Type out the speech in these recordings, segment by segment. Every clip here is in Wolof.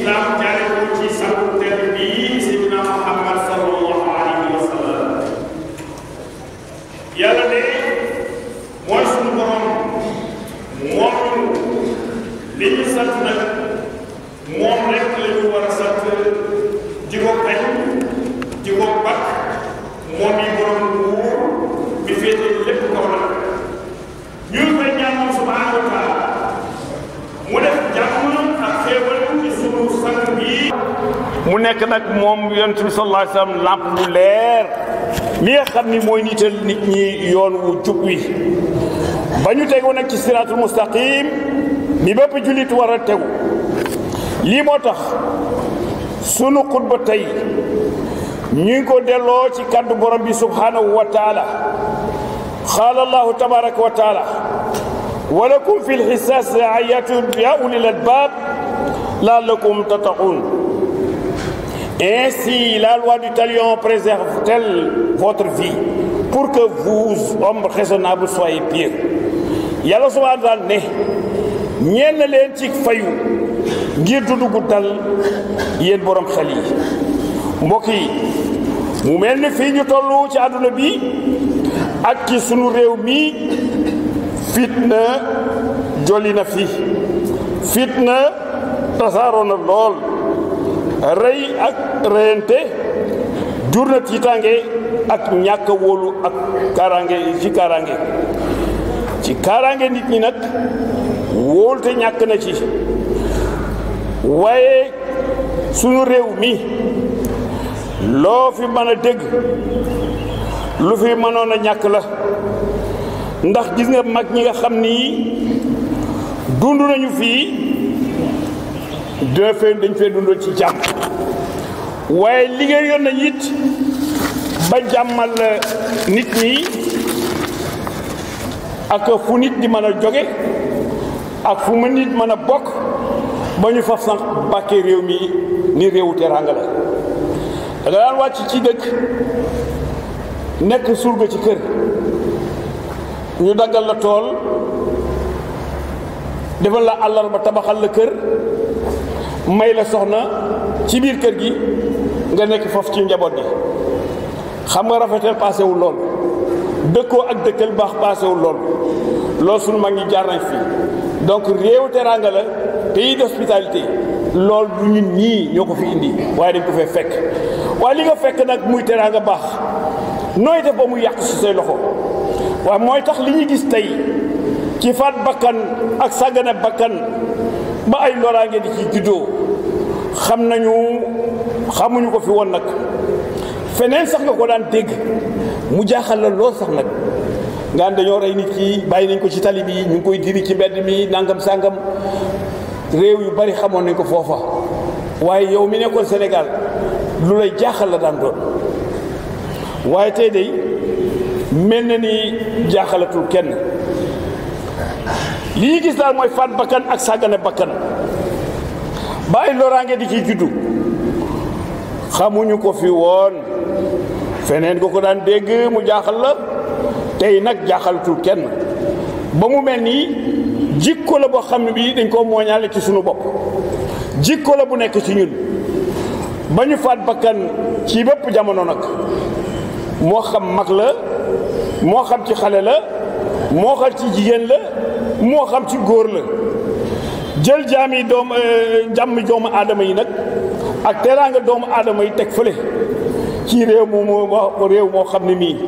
islam jaare ko ci sangu tedd bi Seydina Muhammad sallallahu alayhi wa sallam yàlla de mooy suñu borom moom li ñu sant nag moom rek la ñu war a sant di ko kañ di ko bakk moom yi borom nguur bi féete lépp kaw nag ñu ngi koy ñaan moom subhanahu wa taala mu def jàmm ak xéewal ci sunu sang bi mu nekk nag moom yonent bi sallallahu alayhi wa sallam lamp bu leer mi nga xam ni mooy niital nit ñi yoon wu jub wi ba ñu tegu nag ci siraatul mustaqim mi bépp jullit war a tegu lii moo tax sunu xutba tey ñu ngi ko delloo ci kàddu borom bi subhanahu wa taala qaala allahu tabaraka wa taala wa lakum fi lxisaas ayatun ya ulil albab laallakum tattaqun ainsi la loi du talion préserve-t-elle votre vie pour que vous hommes raisonnables soyez pieux yàlla subhanahu wa taala ne ñeen na leen ci fayu ngir dundu gu dal yéen borom xel yi mbokk yi mu mel ni fii ñu toll ci àdduna bi ak ci sunu réew mi fitna jolli na fi fitna tasaaroo na lool rey ak reyante jur na tiitaange ak ñàkk a wóolu ak kaaraange ci kaaraange ci kaaraange nit ñi nag wóolu te ñàkk na ci waaye sunu réew mi loo fi mën a dégg lu fi mënoon a ñàkk la ndax gis nga mag ñi nga xam ni dund nañu fii dina fee dañ fee dundoon ci jàmm waaye liggéeyoon nañ it ba jàmmal nit ñi ak fu nit di mën a jóge ak fu mu nit mën a bokk ba ñu faf sax bàkkee réew mi ni réewu teraanga la da nga daan wàcc ci dëkk nekk surga ci kër ñu daggal la tool defal la àllarba tabaxal la kër may la soxna ci biir kër gi nga nekk foofu ci njaboot gi xam nga rafetal paasewul lool dëkkoo ak dëkkal baax paasewul lool loolu suñu mag ñi jaar nañ fi donc réewu teraanga la pays d'hospitalité loolu du ñun ñii ñoo ko fi indi waaye dañ ko fee fekk waaye li nga fekk nag muy teraanga baax nooy def ba mu yàq si say loxo waaye mooy tax li ñu gis tey ci faat bakkan ak sàggane bakkan ba ay loraange di ci juddoo xam nañu xamuñu ko fi woon nag feneen sax nga ko daan dégg mu jaaxal la lool sax nag nga am dañoo rey nit ki bàyyi nañ ko ci tali bi ñu ngi koy diri ci mbedd mi nangam sàngam réew yu bari xamoon nañ ko foofa waaye yow mi nekkoon Sénégal lu lay jaaxal la daan doon waaye tey day mel na ni jaaxalatul kenn li ñu gis daal mooy faat bakkan ak sàggane bakkan ba ay loraange di ci juddu xamuñu ko fi woon feneen nga ko daan dégg mu jaaxal la tey nag jaaxalatul kenn ba mu mel nii jikko la boo xam ne bii dañ koo mooñaale ci sunu bopp jikko la bu nekk ci ñun ba ñu faat bakkan ci bépp jamono nag moo xam mag la moo xam ci xale la moo xam ci jigéen la moo xam ci góor la jël jaami doom jàmm doomu aadama yi nag ak teraanga doomu aadama yi teg fële ci réew moo réew moo xam ne mii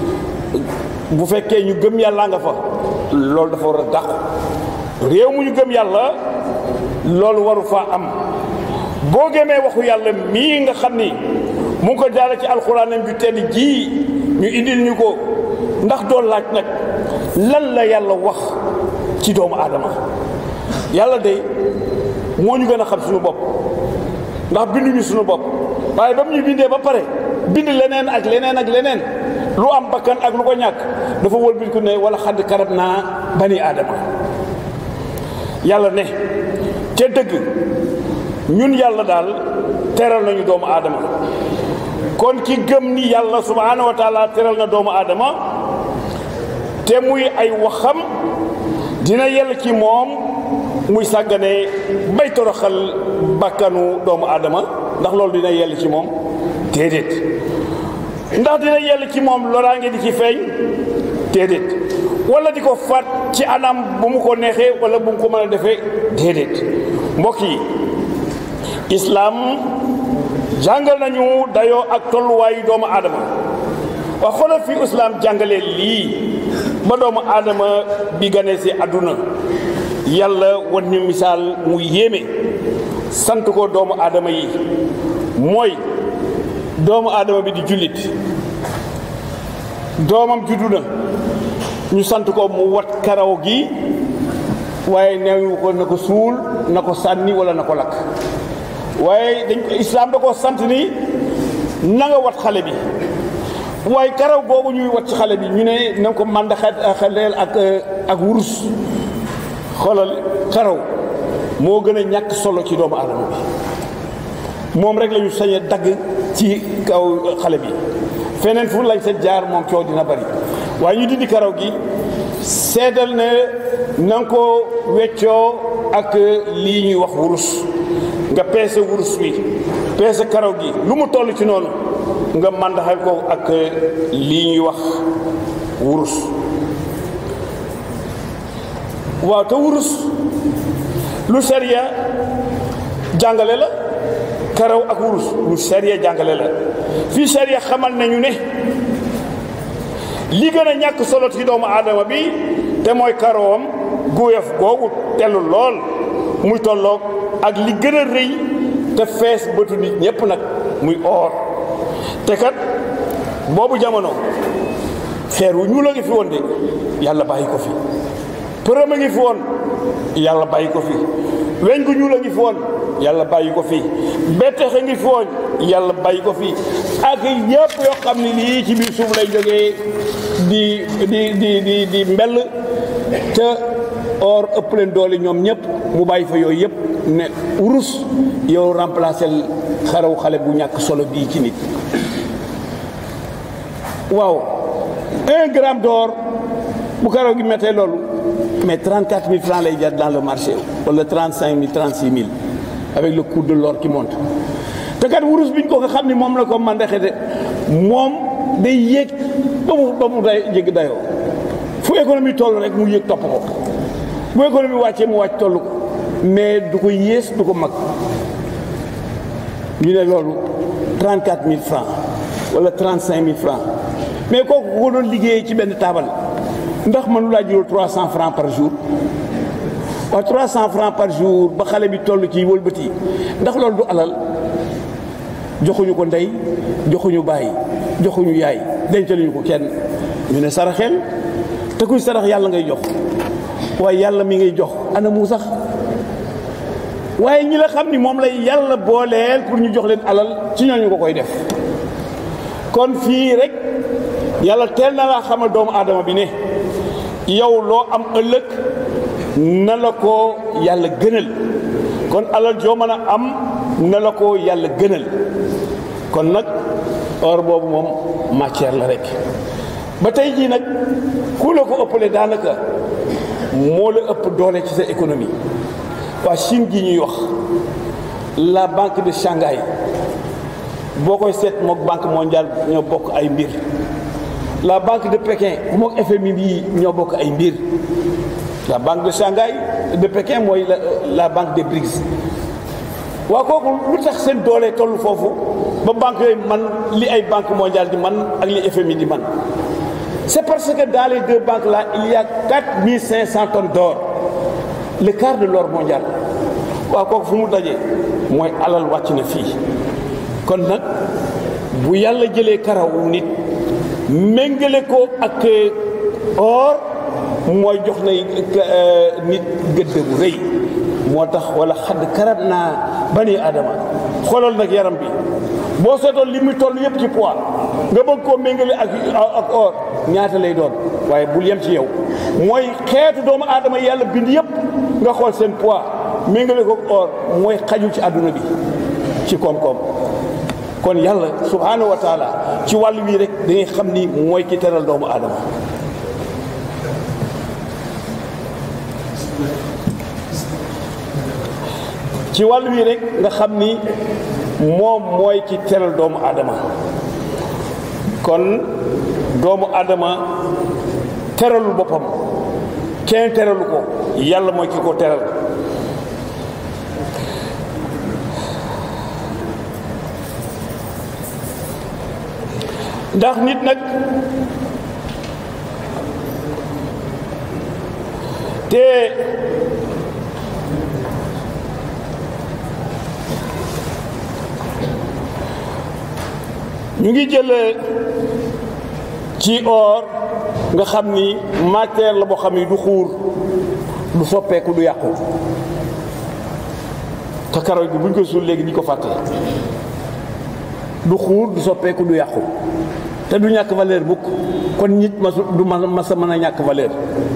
bu fekkee ñu gëm yàlla nga fa loolu dafa war a dàqu réew mu ñu gëm yàlla loolu waru faa am boo gëmee waxu yàlla mii nga xam ni mu ngi ko jaare ci alxuraanam ju tedd ji ñu indil ñu ko ndax doon laaj nag lan la yàlla wax ci doomu aadama yàlla de moo ñu gën a xam suñu bopp ndax binduñu suñu bopp waaye ba mu ñu bindee ba pare bind leneen ak leneen ak leneen lu am bakkan ak lu ko ñàkk dafa wëlbati ko ne wala xadd karab naa bani aadama yàlla ne te dëgg ñun yàlla daal teral nañu doomu aadama kon ki gëm ni yàlla subhaanahu wa taala teral na doomu aadama te muy ay waxam dina yell ci moom muy sàggane bay toroxal bakkanu doomu aadama ndax loolu dina yell ci moom déedéet ndax dina yell ci moom loraange di ci feeñ déedéet wala di ko faat ci anam bu mu ko neexee wala bu mu ko mën a defee déedéet mbokk yi islaam jàngal nañu dayoo ak tolluwaayu doomu aadama waa xoolal fi islaam jàngalee lii ba doomu aadama bi gane si àdduna yàlla wan ñu misaal mu yéeme sant ko doomu aadama yi mooy doomu aadama bi di jullit doomam juddu na ñu sant ko mu wat karaw gi waaye neewu ko na ko suul na ko sànni wala na ko lakk waaye dañ ko islaam da ko sant ni na nga wat xale bi waaye karaw googu ñuy wat ci xale bi ñu ne na nga ko mànd xaleel ak ak wurus xoolal karaw moo gën a ñàkk solo ci doomu aadama bi moom rek la ñu sañ a dagg ci kaw xale bi feneen fu lañ seen jaar moom coow dina bari waaye ñu dindi karaw gi seetal ne na nga ko weccoo ak lii ñuy wax wurus nga peese wurus wi peese karaw gi lu mu toll ci noonu nga màndaxal ko ak lii ñuy wax wurus waaw te wurus lu sariya jàngale la karaw ak wurus lu sariya jàngale la fii sariya xamal nañu ne li gën a ñàkk solo ci doomu aadama bi te mooy karawam góoyaf googu tellu lool muy tolloog ak li gën a rëy te fees bëtu nit ñépp nag muy or te kat boobu jamono xeer wu ñuul a ngi fi woon de yàlla bàyyi ko fi përëm a ngi fi woon yàlla bàyyi ko fi weñ gu ñuul a ngi fi woon yàlla bàyyi ko fi bettex a ngi fi woon yàlla bàyyi ko fi ak yëpp yoo xam ne lii ci biir suuf lay jógee di di di di di mbell te or ëpp leen doole ñoom ñëpp mu bàyyi fa yooyu yëpp ne wurus yow remplacer xaraw xale bu ñàkk solo bii ci nit waaw un gramme d'or bu karaw gi mettee loolu mais 34 000 francs lay jar dans le marché wala 35 000 36 000 avec le coût de l'or qui monte te kat wurus biñ ko nga xam ni moom la ko mandaxe de moom day yéeg ba mu ba mu day jégg dayoo fu économie toll rek mu yéeg topp ko bu économie wàccee mu wàcc toll ko mais du ko yées du ko mag ñu ne loolu 34 000 francs wala 35 000 francs mais kooku ko doon liggéeyee ci benn taabal ndax mënu laa jural 300 francs par jour waaw 300 francs par jour ba xale bi toll ci wëlbati ndax loolu du alal joxuñu ko ndey joxuñu bàyyi joxuñu yaay dencaluñu ko kenn ñu ne saraxeel te kuy sarax yàlla ngay jox waaye yàlla mi ngay jox ana mu sax waaye ñi la xam ni moom lay yàlla booleel pour ñu jox leen alal ci ñooñu ko koy def kon fii rek yàlla teel na laa xamal doomu aadama bi ne yow loo am ëllëg na la ko yàlla gënal kon alal joo mën a am na la ko yàlla gënal kon nag or boobu moom matière la rek ba tey jii nag ku la ko ëppale daanaka moo la ëpp doole ci sa économie waa Chine gi ñuy wax la banque de Shanghai boo koy seet mook banque mondiale ñoo bokk ay mbir la banque de Pékin mook FMI yi ñoo bokk ay mbir la banque de Shanghai de Pékin mooy la la banque des BRICS waa kooku lu tax seen doole toll foofu ba banque yooyu man li ay banque mondiale di man ak li FMI di man c'est parce que dans les deux banques là il y a 4500 tonnes d'or le quart de l'or mondial waaw kooku fu mu dajee mooy alal wàcc na fii kon nag bu yàlla jëlee karawu nit méngale ko ak or mooy jox na nit gëdd bu rëy moo tax wala xadd karat naa bani aadama xoolal nag yaram bi boo seetoon li muy toll yëpp ci poids nga bëgg koo méngale ak ak or ñaata lay doon waaye bul yem ci yow mooy xeetu doomu aadama yàlla bind yëpp nga xool seen poids méngale ko or mooy xajul ci àdduna bi ci koom-koom kon yàlla subhaanahu wa taala ci wàllu wii rek da ngay xam ni mooy ki teral doomu aadama ci wàll wi rek nga xam ni moom mooy ci teral doomu aadama kon doomu aadama teralul boppam kenn teralu ko yàlla mooy ki ko teral ndax nit nag te ñu ngi jël ci or nga xam ni matière la boo xam ni du xuur du soppeeku du yàqu te karaw gi buñ ko suul léegi ñu ko fàtte du xuur du soppeeku du yàqu te du ñàkk valeur mukk kon nit masu du ma masa mën a ñàkk valeur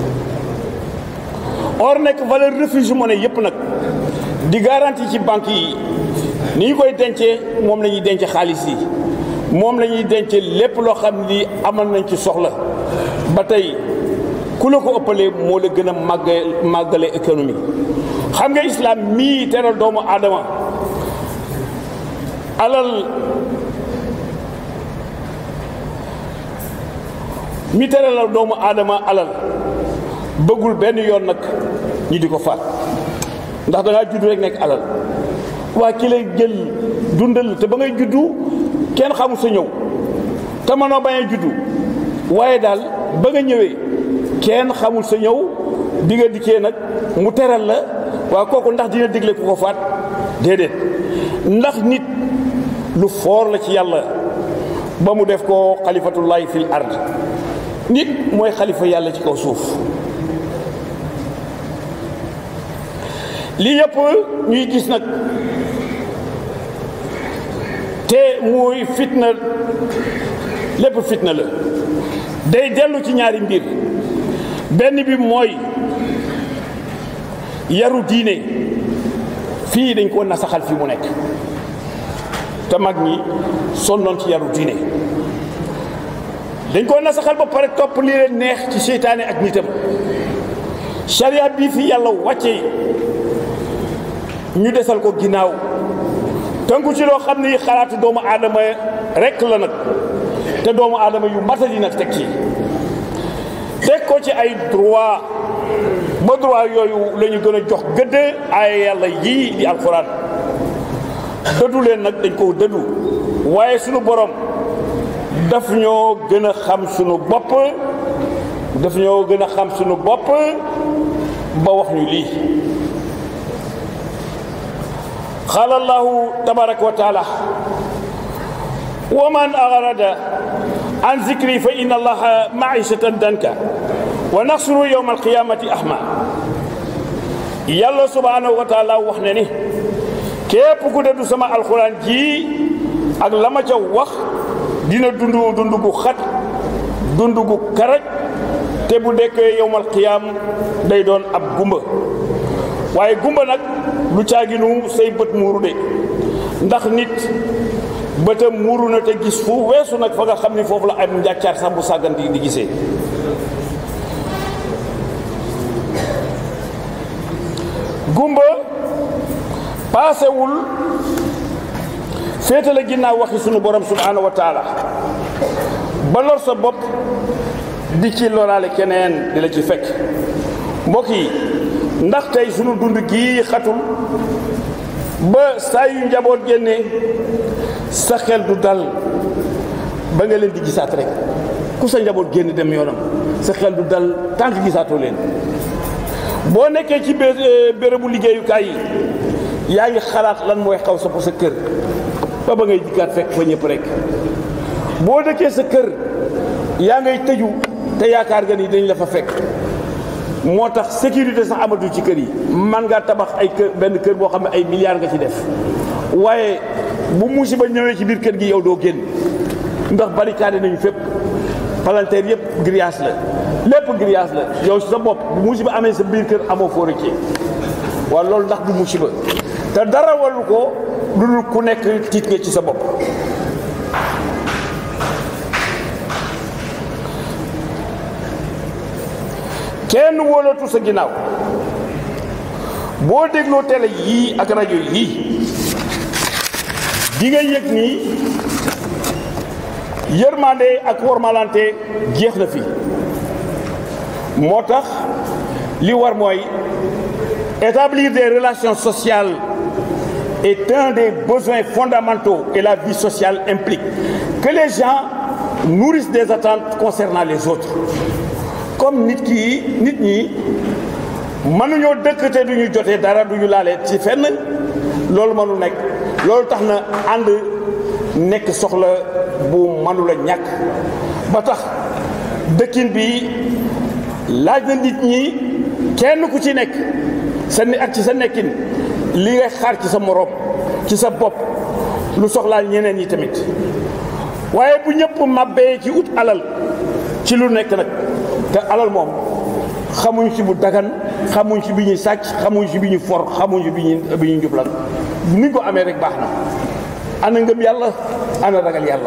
or nekk valeur refuge monnaie yépp nag di garantie ci banque yi ni ñu koy dencee moom la ñuy denc xaalis yi moom la ñuy denc lépp loo xam ni amal nañ ci soxla ba tey ku la ko ëppalee moo la gën a màgg màggale économie xam nga islam mii teral doomu aadama alal mi teralal doomu aadama alal bëggul benn yoon nag ñi di ko faat ndax da ngaa judd rek nekk alal waa ki lay jël dundal te ba ngay juddu kenn xamul sa ñëw te mënoo bañ a juddu waaye daal ba nga ñëwee kenn xamul sa ñëw bi nga dikkee nag mu teral la waa kooku ndax dina digle ku ko faat déedéet ndax nit lu foor la ci yàlla ba mu def ko xalifatullahi fil ard nit mooy xalifa yàlla ci kaw suuf lii yëpp ñuy gis nag te muy fitna lépp fitna la day dellu ci ñaari mbir benn bi mooy yaru diine fii dañ ko nasaxal fi mu nekk te mag ñi sonnoon ci yaru diine dañ ko nasaxal ba pare topp li leen neex ci seytaane ak nitam charia bii fi yàlla wàcce ñu desal ko ginnaaw tënku ci loo xam ni xalaatu doomu aadama rekk la nag te doomu aadama yu matadi nag teg ci teg ko ci ay droit ba droit yooyu la ñu gën a jox gëdd ay yàlla yii di alxuraan dëddu leen nag dañ ko dëddu waaye sunu borom daf ñoo gën a xam sunu bopp daf ñoo gën a xam sunu bopp ba wax ñu lii qaala allahu tabaraka wa taala wa man arada an zikri fa inna allaha maishatan danka wa naxsuru yowma alqiyamati ahma yàlla subhanahu wa taala wax ne ni képp ku dëddu sama alxuraan ji ak la ma ca wax dina dund dund gu xat dund gu karaj te bu dekkee yowmal qiyaam day doon ab gumba waaye gumba nag lu caaginu say bët muuru de ndax nit bëtam muuru na te gis fu weesu nag fa nga xam ni foofu la am njàccaar sax bu sàggan di gisee gumba paasewul féetale ginnaaw waxi sunu borom subhanahu wa taala ba lor sa bopp di ci loraale keneen di la ci fekk mbokk yi ndax tey sunu dund gii xatul ba saa yu njaboot génnee sa xel du dal ba nga leen di gisaat rek ku sa njaboot génn dem yoonam sa xel du dal tànk gisaatoo leen boo nekkee ci bérébu liggéeyukaay yi yaa ngi xalaat lan mooy xaw sa sa kër ba ba ngay dikkaat fekk fa ñëpp rek boo dëkkee sa kër yaa ngay tëju te yaakaar nga ni dañ la fa fekk moo tax sécurité sax amatul ci kër yi man ngaa tabax ay kër benn kër boo xam ne ay milliards nga ci def waaye bu musiba ñëwee ci biir kër gi yow doo génn ndax barricade nañu fépp palanteer yëpp grillage la lépp grillage la yow sa bopp bu musiba amee sa biir kër amoo foo rëccee waaw loolu ndax du musiba te dara walu ko lu dul ku nekk tiit nga ci sa bopp kenn wóolatu sa ginnaaw boo dégloo télé yii ak rajo yii di nga yëg nii yërmande ak wormalante jeex na fi moo tax li war mooy établir des relations sociales est un des besoins fondamentaux et la vie sociale implique que les gens nourrissent des attentes concernant les autres comme nit ki nit ñi mënuñoo dëkk te duñu jotee dara duñu laale ci fenn loolu mënu nekk loolu tax na ànd nekk soxla bu mënula ñàkk ba tax dëkkin bi laaj na nit ñi kenn ku ci nekk sa ni ak ci sa nekkin li ngay xaar ci sa moroom ci sa bopp lu soxlaal ñeneen yi tamit waaye bu ñëpp màbbee ci ut alal ci lu nekk nag te alal moom xamuñ ci bu dagan xamuñ ci bi ñuy sàcc xamuñ ci bi ñuy for xamuñ ci bi ñuy bi ñuy njublan ni ko amee rek baax na ana ngëm yàlla ana ragal yàlla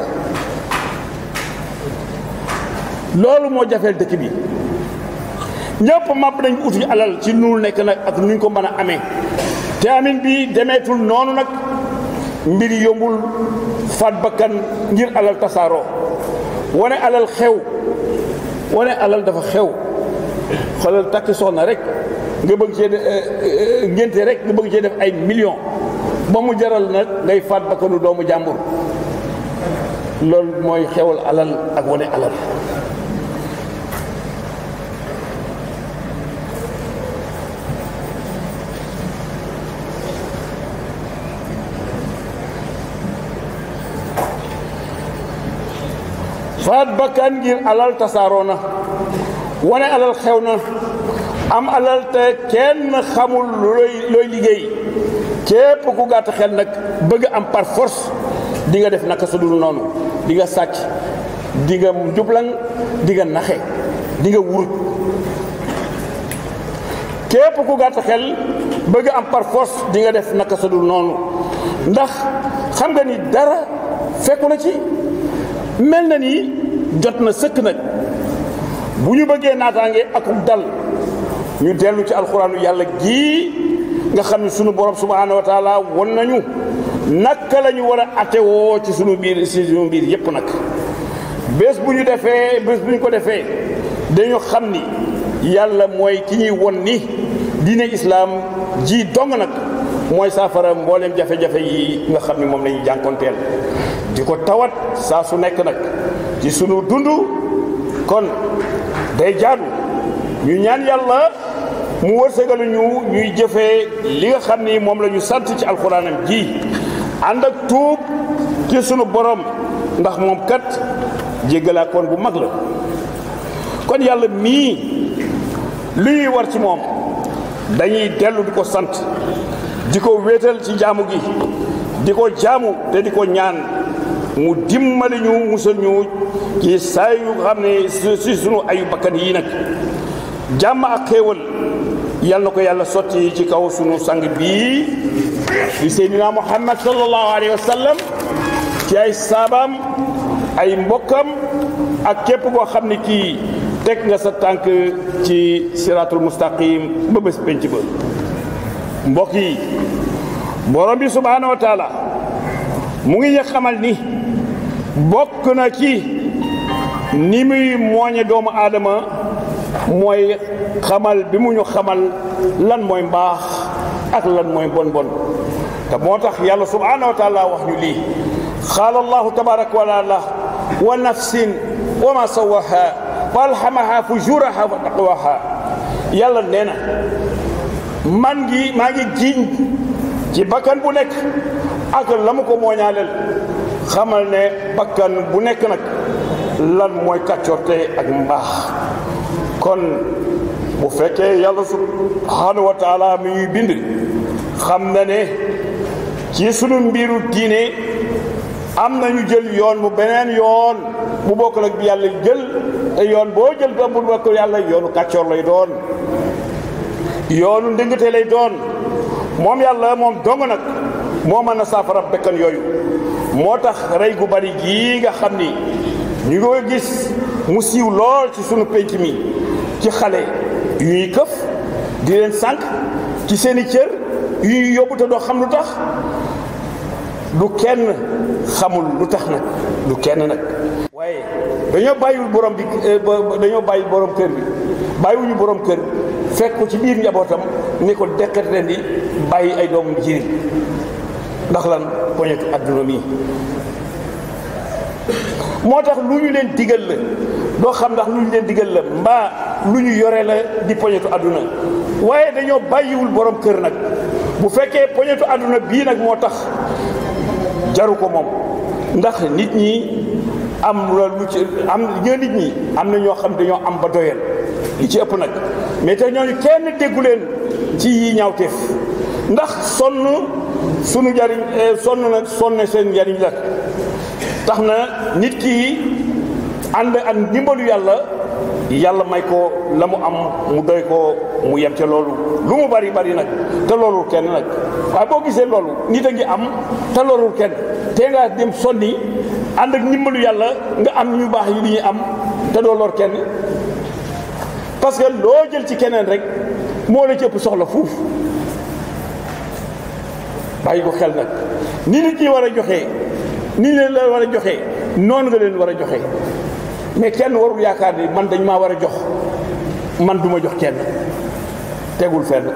loolu moo jafeel dëkk bi ñëpp màbb nañ uti alal ci nu nekk nag ak nuñ ko mën a amee te amin bi demeetul noonu nag mbir yombul faat bakkan ngir alal tasaaroo wane alal xew wane alal dafa xew xoolal takki soxna rek nga bëgg cee ngénte rek nga bëgg cee def ay millions ba mu jaral nag ngay faat bakkanu doomu jàmbur loolu mooy xewal alal ak wane alal faat bakkan ngir alal tasaaroo na wane alal xew na am alal te kenn xamul looy looy liggéey képp ku gàtt xel nag bëgg am par force di nga def naka su dul noonu di nga sàcc di nga jublang di nga naxe di nga wurut képp ku gàtt xel bëgg am par force di nga def naka su dul noonu ndax xam nga ni dara fekku na ci mel na ni jot na sëkk nag bu ñu bëggee naataange akum dal ñu dellu ci alxuraanu yàlla gii nga xam ne sunu borom subhaanahu wa taala won nañu naka la ñu war a atewoo ci sunu biir si sunu biir yépp nag bés bu ñu defee bés bu ñu ko defee dañu xam ni yàlla mooy ki ñuy won ni diine islaam ji dong nag mooy saafara mbooleem jafe-jafe yi nga xam ne moom la ñuy jànkonteel di ko tawat saa su nekk nag ci sunu dund kon day jaadu ñu ñaan yàlla mu wërsëgalu ñu ñuy jëfee li nga xam ni moom la ñu sant ci alxuraanam ji ànd ak tuub ci sunu borom ndax moom kat jéggalaakoon bu mag la kon yàlla mii lu ñuy war ci moom dañuy dellu di ko sant di ko wéetal ci jaamu gi di ko jaamu te di ko ñaan mu dimbali ñu musal ñu ci saa yu xam ne si sunu ayu bakkan yii nag jàmm ak xéewal yal na ko yàlla sotti ci kaw sunu sang bii di seydina muhammad sallallahu alayhi wa sallam ci ay saabaam ay mbokkam ak képp koo xam ne kii teg nga sa tànk ci siratul mustaqim ba bés penc ba mbokk yi borom bi subhanahu wa taala mu ngi ñu xamal ni bokk na ci ni muy mooñe doomu aadama mooy xamal bi mu ñu xamal lan mooy mbaax ak lan mooy bon bon te moo tax yàlla subhanahu wa taala wax ñu lii qaala allahu tabaraka wa taala wa nafsin wa ma sawaha fa alhamaha fujuraha wa taqwaha yàlla nee na man ngi maa ngi giiñ ci bakkan bu nekk ak la mu ko mooñaaleel xamal ne bakkan bu nekk nag lan mooy kàccorte ak mbaax kon bu fekkee yàlla subhanahu wa taala mi ñuy bind xam na ne ci sunu mbiru diine am na ñu jël yoon mu beneen yoon bu bokkul ak bi yàlla jël te yoon boo jël doom bu bokkul yàlla yoonu kàccoor lay doon yoonu ndëngate lay doon moom yàlla moom dong nag moo mën a saafara bekkan yooyu moo tax rey gu bari gii nga xam ni ñu ngi koy gis mu siiw lool ci sunu penc mi ci xale yu ñuy këf di leen sànq ci seeni cër yu ñu yóbbu te doo xam lu tax du kenn xamul lu tax nag du kenn nag waaye dañoo bàyyiwul borom bi dañoo bàyyi borom kër bi bàyyiwuñu borom kër fekk ko ci biir njabootam ni ko dekkat leen di bàyyi ay doomam jirim ndax lan poñetu adduna mi moo tax lu ñu leen digal la doo xam ndax lu ñu leen digal la mbaa lu ñu yore la di poñetu adduna waaye dañoo bàyyiwul borom kër nag bu fekkee poñetu adduna bii nag moo tax jaru ko moom ndax nit ñi am lu ci am ñoo nit ñi am na ñoo xam dañoo am ba doyal li ci ëpp nag mais te ñooñu kenn déggu leen ci yi ñaawteef ndax sonn sunu njariñ sonn nag sonne seen njariñ la tax na nit ki ànd ak ndimbalu yàlla yàlla may ko la mu am mu doy ko mu yem ca loolu lu mu bari bari nag te loolul kenn nag waaye boo gisee loolu nit a ngi am te loolul kenn te nga dem sonni ànd ak ndimbalu yàlla nga am ñu baax yi li ñuy am te doo lor kenn parce que loo jël ci keneen rek moo la ci ëpp soxla fuuf bàyyi ko xel nag ni nit ñi war a joxee ni leen la war a joxee noonu nga leen war a joxee mais kenn warul yaakaar ni man dañ maa war a jox man duma jox kenn tegul fenn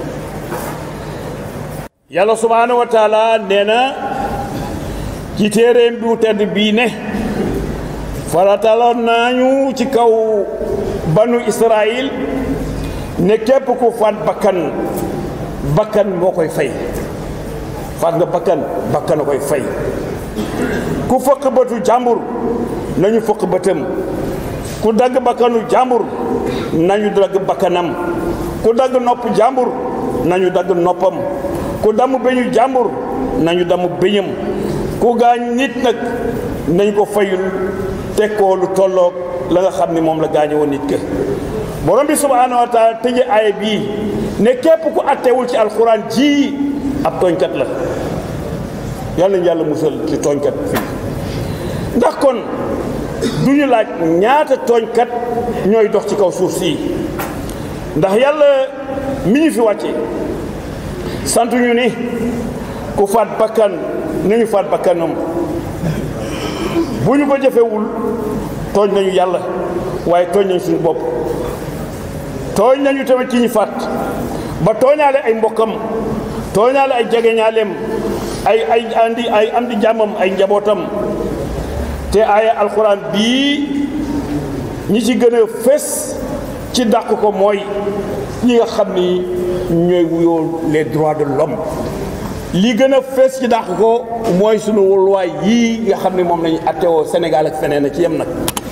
yàlla subhaanahu wa taala nee na ci téeréem bu tedd bii ne farataloon nañu ci kaw banu Israël ne képp ku faat bakkan bakkan moo koy fay faat nga bakkan bakkan a koy fay ku fëq bëtu jàmbur nañu fëq bëtam ku dagg bakkanu jàmbur nañu dagg bakkanam ku dagg nopp jàmbur nañu dagg noppam ku damm beñu jàmbur nañu damm beñam ku gaañ nit nag nañ ko fayul teg ko lu tolloog la nga xam ni moom la gaañe woon nit ka borom bi subhaanahu wa taala tëje aaya bii ne képp ku attewul ci alxuraan ji ab tooñkat la yàlla nañu yàlla musal ci tooñkat fii ndax kon du ñu laaj ñaata tooñkat ñooy dox ci kaw suuf si ndax yàlla mi ñu fi wàcce sant ñu ni ku faat bakkan nañu faat bakkanam bu ñu ko jëfewul tooñ nañu yàlla waaye tooñ nañu suñu bopp tooñ nañu tamit ci ñu faat ba tooñaale ay mbokkam tooñaale ay jegeñaaleem ay ay andi ay am di jàmmam ay njabootam te aaya alxuraan bii ñi ci gën a fés ci dàq ko mooy ñi nga xam ni ñooy wuyoo les droits de l'homme li gën a fees ci dàq ko mooy sunu woluwaay yii nga xam ne moom lañu attewoo Sénégal ak feneen a ci yem nag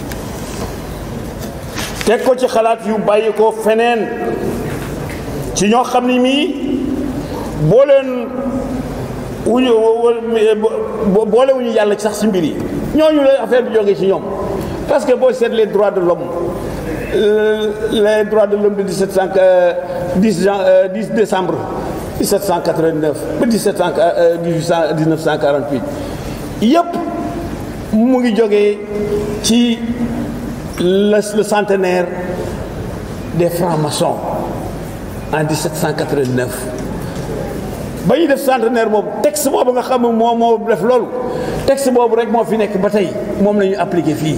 teg ko ci xalaat yu bàyyi ko feneen ci ñoo xam ni mii boo leen wuñu boole wuñu yàlla sax ci mbir yi ñooñu la affaire bi jógee ci ñoom parce que boo seet les droits de l'homme les droits de l'homme de 1700 10 jan 10 décembre 1789 ba 1700 1948 yëpp mu ngi jógee ci le le centenaire des francs-maçons en 1789 ba ñu def centenaire boobu texte boobu nga xam ne moo moo def loolu texte boobu rek moo fi nekk ba tey moom la ñu appliqué fii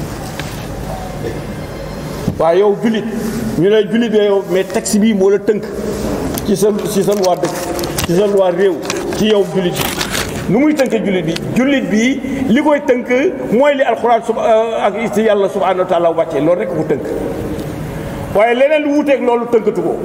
waaw yow jullit ñu ne jullit nga yow mais texte bii moo la tënk ci sa ci sa loi dëkk ci sa loi réew ci yow jullit bi nu muy tënk jullit bi jullit bi li koy tënk mooy li alxuraan sub ak ci yàlla subhanahu wa taala wàccee loolu rek ko tënk waaye leneen lu wuuteeg loolu tënkatu ko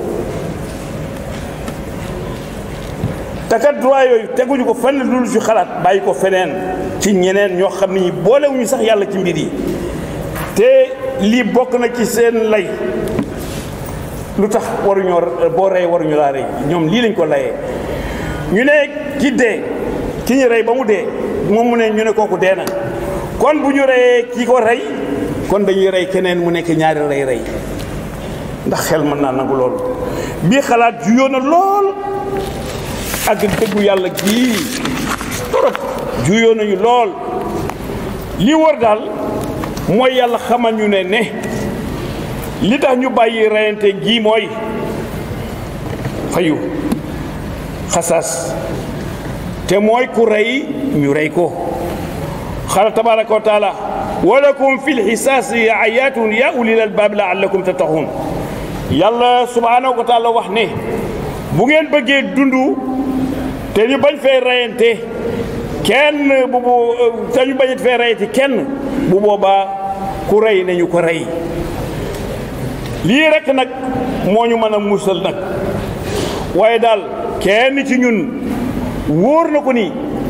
te kat droit yooyu teguñu ko fenn lu ci xalaat bàyyi ko feneen ci ñeneen ñoo xam ni boolewuñu sax yàlla ci mbir yi te lii bokk na ci seen lay lu tax waruñoo boo rey waruñu laa rey ñoom lii lañ ko layee ñu ne ki dee ki ñu rey ba mu dee moom mu ne ñu ne kooku dee na kon bu ñu reyee ki ko rey kon dañuy rey keneen mu nekk ñaari rey rey ndax xel mën naa nangu loolu bii xalaat juyoo na lool ak dëggu yàlla gii torop juyoo nañu lool li war daal mooy yàlla xamal ñu ne ne li tax ñu bàyyi reyante gii mooy fayu xasaas te mooy ku rey ñu rey ko xala tabaraka wa taala walakum fi lxisaasi ayatun ya ulil albaab laallakum tattaxuun yàlla subhaanahu wa taala wax ne bu ngeen bëggee dundu te ñu bañ fee reyante kenn bu bu te ñu bañ fee reyante kenn bu boobaa ku rey nañu ko rey lii rek nag moo ñu mën a musal nag waaye daal kenn ci ñun wóor na ko ni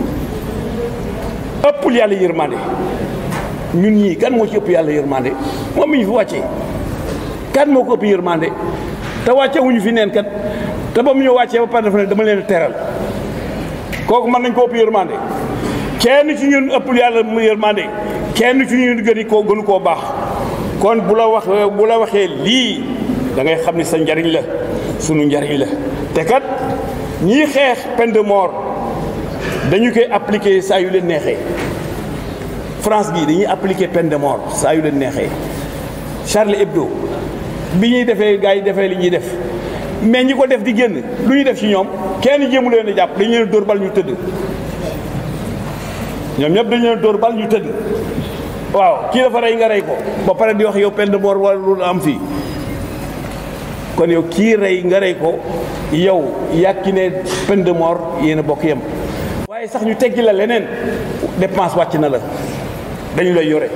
ëppul yàlla yërmande ñun ñii kan moo ci ëpp yàlla yërmande moom mi ñu fi wàccee kan moo ko ëpp yërmande te wàcce wuñu fi neen kat te ba mu ñu wàccee ba pare dafa ne dama leen teral kooku mën nañ ko ëpp yërmande kenn ci ñun ëppul yàlla mu yërmande kenn ci ñun gëni koo gënu koo baax kon bu la wax bu la waxee lii da ngay xam ni sa njariñ la sunu njariñ la te kat ñii xeex peine de mort dañu koy appliquer saa yu leen neexee France gii dañuy appliquer peine de mort saa yu leen neexee Charlie Hebdo bi ñuy defee gars yi defee li ñuy def mais ñi ko def di génn lu ñuy def ci ñoom kenn jéemu leen a jàpp dañu leen dóor bal ñu tëdd ñoom ñëpp dañu leen dóor bal ñu tëdd waaw kii dafa rey nga rey ko ba pare di wax yow peine de mort wala lu am fii kon yow kii rey nga rey ko yow yàkki ne peine de mort yéen a bokk yem waaye sax ñu teggi la leneen dépense wàcc na la dañu lay yore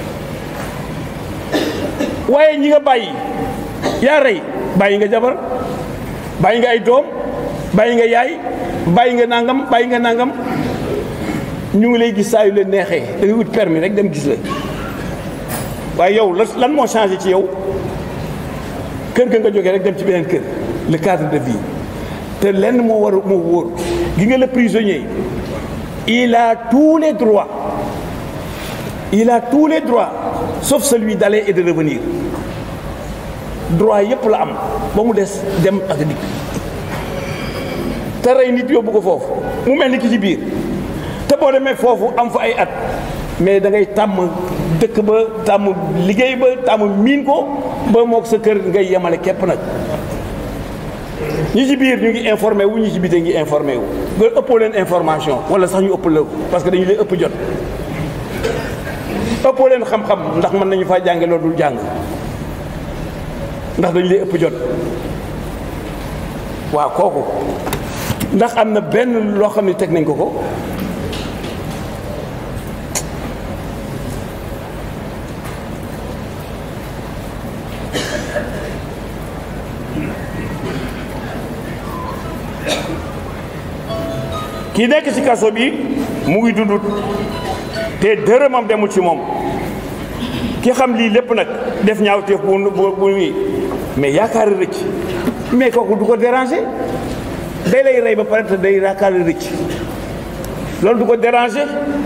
waaye ñi nga bàyyi yaa rey bàyyi nga jabar bàyyi nga ay doom bàyyi nga yaay bàyyi nga nangam bàyyi nga nangam ñu ngi lay gis saa yu leen neexee da ngay wut permis rek dem gis la waaye yow lan moo changé ci yow kër ga nga jógee rek dem ci beneen kër le cadre de vie te lenn moo war moo wóor gi nga le prisonnier il a tous les droits il a tous les droits sauf celui d'aller et de revenir droit yépp la am ba mu des dem ak dikk te rey nit yóbbu ko foofu mu mel ni ki ci biir te boo demee foofu am fa ay at mais da ngay tàmm dëkk ba tàmm liggéey ba tàmm miin ko ba moog sa kër ngay yemale képp nag ñi ci biir ñu ngi informé wu ñi ci biti ngi informé wu nga ëppoo leen information wala sax ñu ëpp la parce que dañu leen ëpp jot ëppoo leen xam-xam ndax mën nañu faa jànge loolu dul jàng ndax dañu leen ëpp jot waaw kooku ndax am na benn loo xam ne teg nañ ko ko ki nekk ci kaso bi mu ngi dund te dërëmam demul ci moom ki xam lii lépp nag def ñaawteef bu bu bu nii mais yaakaar rëcc mais kooku du ko déranger day lay rey ba pare te day yaakaar rëcc loolu du ko déranger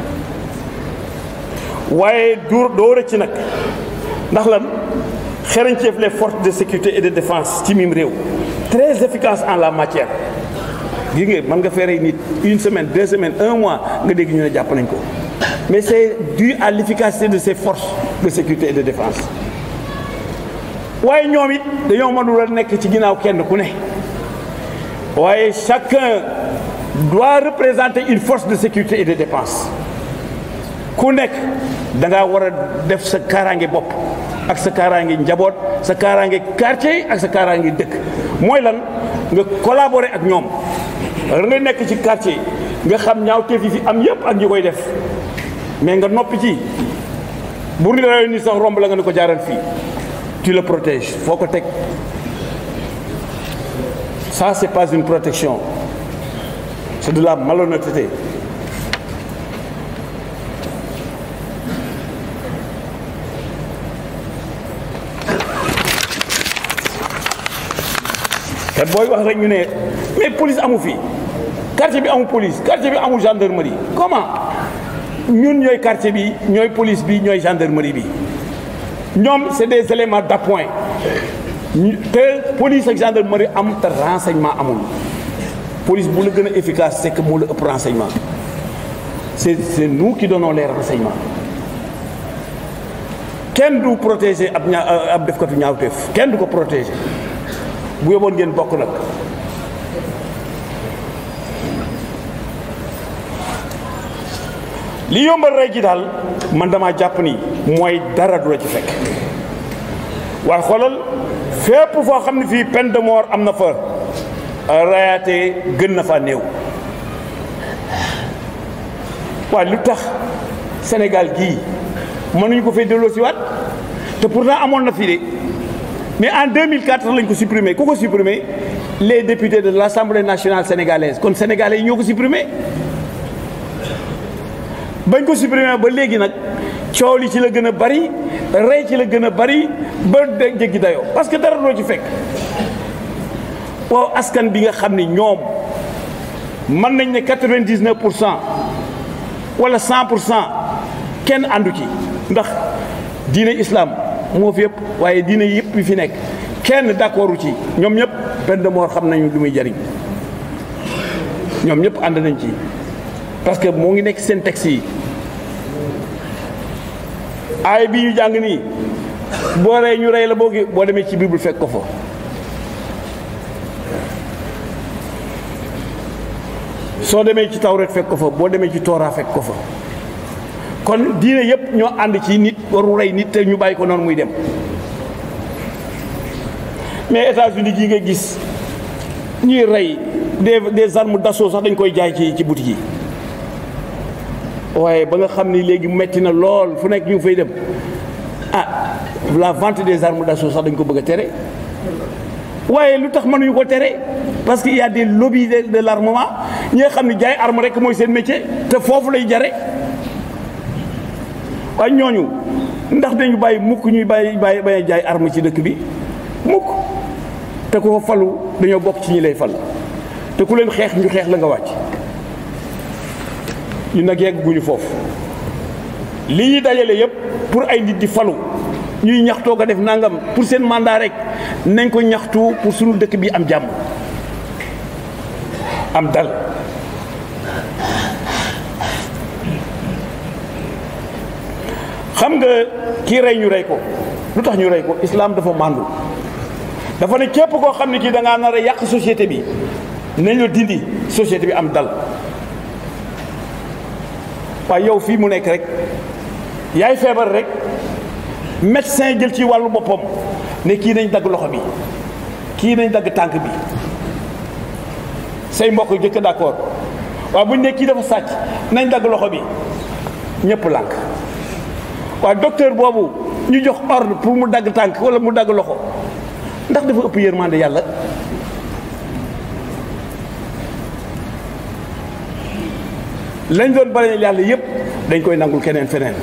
waaye du doo rëcc nag ndax lan xereñceef les forces de sécurité et de défense ci mim réew très efficace en la matière gis nga mën nga feeree nit une semaine deux semaines un mois nga dégg ñu ne jàpp nañ ko mais c'est dû à l'efficacité de ces forces de sécurité et de défense waaye ñoom it dañoo mënul a nekk ci ginnaaw kenn ku ne waaye chacun doit représenter une force de sécurité et de défense ku nekk da ngaa war a def sa kaaraange bopp ak sa kaaraange njaboot sa kaaraange quartier ak sa kaaraange dëkk mooy lan nga collaborer ak ñoom da ngay nekk ci quartier nga xam ñaawteef yi fi am yépp ak ñi koy def mais nga noppi ci bu ni la ni sax romb la nga ne ko jaaral fii tu le protèges foo ko teg ça c'est pas une protection c'est de la malhonnêteté te booy wax rek ñu ne mais police amu fi quartier bi amul police quartier bi amul gendarmerie comment ñun ñooy quartier bi ñooy police bi ñooy gendarmerie bi ñoom c'est des éléments d'appoint te police ak gendarmerie am te renseignement amul police bu la gën a efficace c'est que moo la ëpp renseignement c'est c'est nous qui donnons les renseignements kenn du protéger ab ñaa ab defkatu ñaawteef kenn du ko protéger bu yóbboon ngeen bokk nag li yombal rey gi daal man dama jàpp ni mooy dara du la ci fekk waaye xoolal fépp foo xam ne fii peine de mort am na fa rayaate gën na fa néew waaye lu tax Sénégal gii mënuñu ko fay delloo si waat te pourtant amoon na fi de mais en 2004 lañ ko supprimé ku ko supprimé les députés de l'Assemblée nationale sénégalaise kon sénégalais yi ñoo ko supprimé bañ ko supprimé ba léegi nag coow li ci la gën a bari rey ci la gën a bari ba jéggi dayoo parce que dara doo ci fekk waaw askan bi nga xam ni ñoom mën nañ ne quatre-vingt-dix-neuf pour cent wala cent pour cent kenn àndu ci ndax diine islam moo fi yëpp waaye diine yëpp yi fi nekk kenn d'accordu ci ñoom ñëpp peine de mort xam nañu lu muy jariñ ñoom ñëpp ànd nañ ci parce que moo ngi nekk seen texte yi aay bi ñu jàng nii boo rey ñu rey la boo gi boo demee ci bible fekk ko fa soo demee ci tawret fekk ko fa boo demee ci tooraa fekk ko fa kon diine yëpp ñoo ànd ci nit waru rey nit te ñu bàyyi ko noonu muy dem mais États-Unis gi nga gis ñuy rey des des armes d'assaut sax dañ koy jaay ci ci boutique yi waaye ba nga xam ni léegi metti na lool fu nekk ñu fay dem ah la vente des armes d'assaut sax dañ ko bëgg a tere waaye lu tax mënuñu ko tere parce que il y a des lobbies de de l'armement ñi nga xam ne jaay arme rek mooy seen métier te foofu lay jare waaye ñooñu ndax dañu bàyyi mukk ñuy bàyyi bàyyi bàyyi jaay arme ci dëkk bi mukk te ku fa falu dañoo bokk ci ñi lay fal te ku leen xeex ñu xeex la nga wàcc ñu nag yegg guñu foofu li ñuy dajale yépp pour ay nit di falu ñuy ñaxtoo ko def nangam pour seen mandat rek nañ ko ñaxtu pour suñu dëkk bi am jàmm am dal xam nga kii rey ñu rey ko lu tax ñu rey ko islam dafa màndu dafa ne képp koo xam ne kii da ngaa nar a yàq société bi nañ la dindi société bi am dal waaye yow fii mu nekk rek yaay feebar rek médecin jël ci wàllu boppam ne kii nañ dagg loxo bi kii nañ dagg tànk bi say mbokk jëkk d'accord waaye buñ ne kii dafa sàcc nañ dagg loxo bi ñëpp lànk waaye docteur boobu ñu jox ordre pour mu dagg tànk wala mu dagg loxo ndax dafa ëpp yërmande yàlla lañ doon bale yàlla yépp dañ koy nangul keneen feneen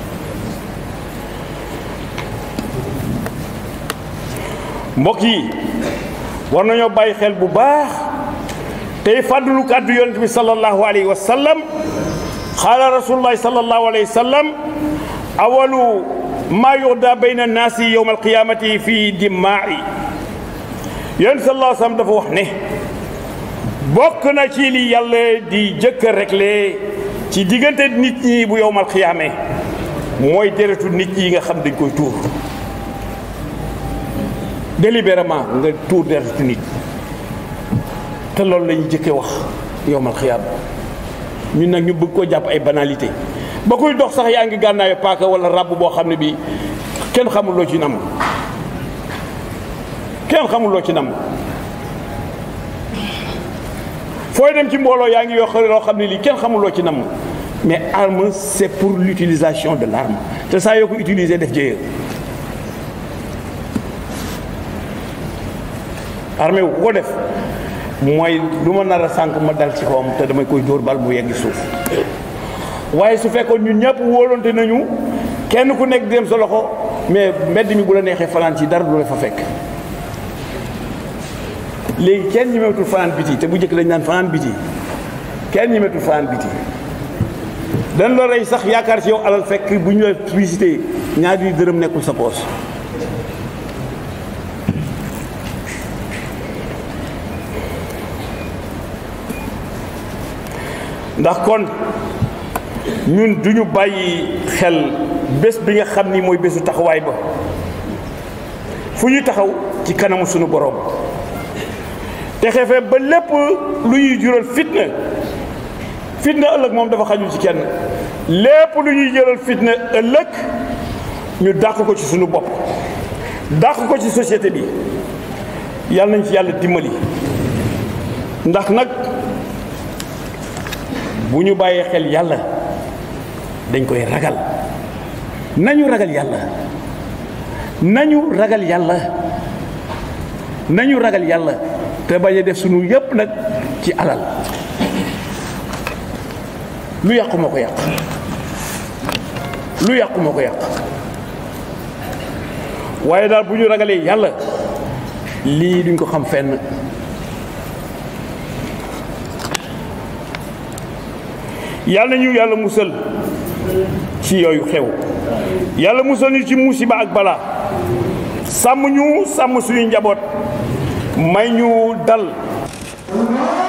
mbokk yi war nañoo bàyyi xel bu baax tey fàddulu kàddu yonent bi sallallahu alayhi wa sallam xaala rasulullahi sallallahu alayhi wa sallam awalu maa yuxda bayna naasi yowma alqiyamati fii dimaa'i yonent sallallahu alayhi wa sallam dafa wax ne bokk na ci li yàlla di jëkk a réglé ci diggante nit ñi bu yowmal xiyaame mooy deretu nit ñi nga xam dañ koy tuur délibérément nga tuur deretu nit te loolu la ñu jëkke wax yowmal xiyaam ñun nag ñu bëgg koo jàpp ay banalité ba kuy dox sax yaa ngi gànnaayu paaka wala ràbb boo xam ne bi kenn xamul loo ci nam kenn xamul loo ci nam fooy dem ci mbooloo yaa ngi yoo loo xam ne lii kenn xamuloo ci nam mais arme c'est pour l'utilisation de l'arme te saa yoo ko utiliser def jëye armée wu ko def mooy lu ma nar a sànq ma dal ci kawam te damay koy dóor bal bu yegg suuf waaye su fekkoon ñun ñëpp wóolonte nañu kenn ku nekk dem sa loxo mais mbedd mi bu la neexee fanaan ci dara du la fa fekk léegi kenn ñemeetul fanaan biti te bu njëkk dañ naan fanaan biti kenn ñemeetul fanaan biti dañ la rey sax yaakaar ci yow alal fekk bu ñu la visité ñaari dërëm nekkul sa poos ndax kon ñun duñu bàyyi xel bés bi nga xam ni mooy bésu taxawaay ba fu ñuy taxaw ci kanamu sunu boroom te xefe ba lépp lu ñuy jural fitna fitna ëllëg moom dafa xajul ci kenn lépp lu ñuy jëlal fitna ëllëg ñu dàq ko ci suñu bopp dàq ko ci société bi yàlla nañ ci yàlla dimbali ndax nag bu ñu bàyyee xel yàlla dañ koy ragal nañu ragal yàlla nañu ragal yàlla nañu ragal yàlla te bañ a def sunu yépp nag ci alal lu yàqu moo ko yàq lu yàqu moo ko yàq waaye daal bu ñu ragalee yàlla lii duñ ko xam fenn yàlla ñu yàlla musal ci yooyu xew yàlla musal ñu ci musiba ak balaa sàmm ñu sàmm suñu njaboot may ñu dal